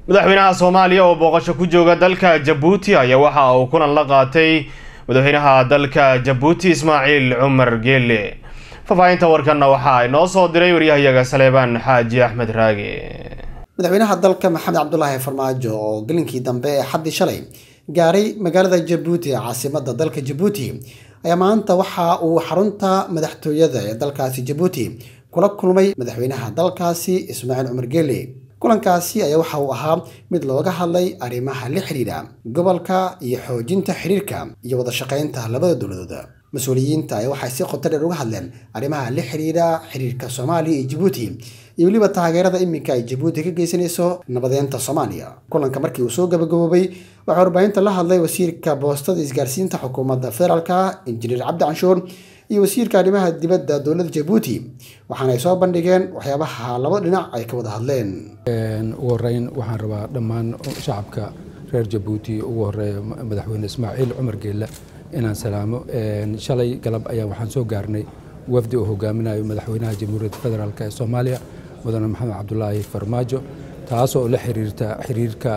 madaxweynaha soomaaliya oo booqasho ku jooga dalka jabuuti ayaa waxa uu kulan la qaatay madaxweynaha dalka jabuuti ismaaciil cumar geele faahfaahinta warkanna waxaa inoo soo diray waryahayaga saleebaan xaaji axmed raage madaxweynaha dalka maxamed cabdulaahi farmaajo oo gelinkii dambe ee xaddii shalay gaaray magaalada jabuuti ee caasimada dalka jabuuti ayaa maanta waxa uu xarunta madaxtooyada ee dalkaasi jabuuti kula kulmay madaxweynaha dalkaasi ismaaciil cumar geele kulankaasi ayaa waxa uu ahaa mid looga hadlay arrimaha la xidhiidha gobolka iyo xoojinta xiriirka iyo wada shaqaynta labada dowladood mas-uuliyiinta ayaa waxay si qoto dheer uga hadleen arrimaha la xidhiidha xiriirka soomaaliya iyo jabuuti iyo weliba taageerada iminka ay jabuuti ka geysanayso nabadeynta soomaaliya kulanka markii uu soo gabagaboobay waxaa warbaahinta la hadlay wasiirka boostada isgaarsiinta xukuumadda federaalka injineer cabdi canshuur iyo wasiirka arrimaha dibadda dowladda jabuuti waxaana ay soo bandhigeen waxyaabaha laba dhinac ay ka wada hadleen ugu horeyn waxaan rabaa dhammaan shacabka reer jabuuti ugu horeeya madaxweyne ismaaciil cumar geelle inaan salaamo shalay galab ayaa waxaan soo gaarnay wafdi uu hogaaminayo madaxweynaha jamhuuriyadda federaalk ee soomaaliya mudane maxamed cabdulaahi farmaajo taasoo la xiriirta xiriirka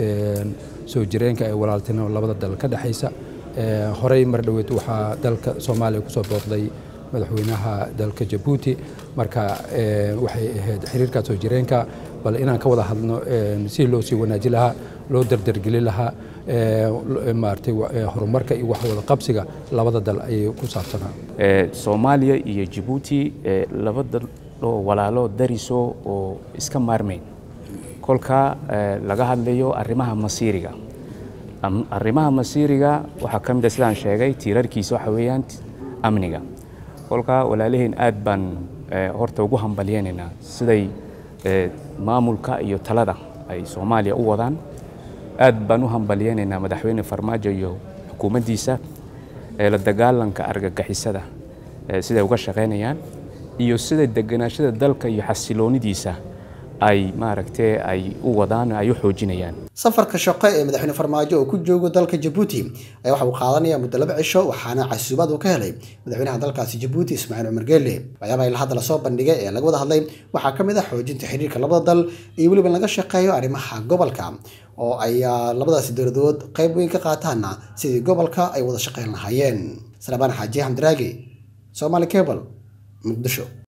soo jireenka ee walaaltinimo labada dal ka dhexaysa horey mar dhoweed waxaa dalka soomaaliya kusoo booqday madaxweynaha dalka jabuuti marka waxay ahayd xiriirkaa soo jireenka bal inaan ka wada hadno si loo sii wanaaji lahaa loo dardargeli lahaa maaragtay horumarka iyo wax wada qabsiga labada dal ayay ku saabsanaa soomaaliya iyo jabuuti laba dal oo walaalo dariso oo iska maarmayn kolka laga hadlayo arrimaha masiiriga arrimaha masiiriga waxaa ka mid a sidaan sheegay tiirarkiisa waxa weeyaan amniga kolka walaalaheen aad baan horta ugu hambalyeynaynaa siday maamulka iyo talada ay soomaaliya u wadaan aad baan u hambalyeynaynaa madaxweyne farmaajo iyo xukuumaddiisa la dagaalanka argagixisada siday uga shaqaynayaan iyo sida deganaashada dalka iyo xasiloonidiisa ay maaragtay ay u wadaan ay u xoojinayaan safarka shaqo ee madaxweyne farmaajo oo ku joogo dalka jabuuti ayaa waxa uu qaadanaya muddo laba cisho waxaana casuubaad uu ka helay madaxweynaha dalkaasi jabuuti ismaaciil cumar geelle waxyaabaha ila hadda lasoo bandhigay ee laga wada hadlay waxaa ka mid ah xoojinta xiriirka labada dal iyo weliba laga shaqeeyo arrimaha gobolka oo ay labadaasi dowladood qayb weyn ka qaataana sidii gobolka ay wada shaqeyn lahaayeen salabaan xaaji xamdiraagi somaali cable muqdisho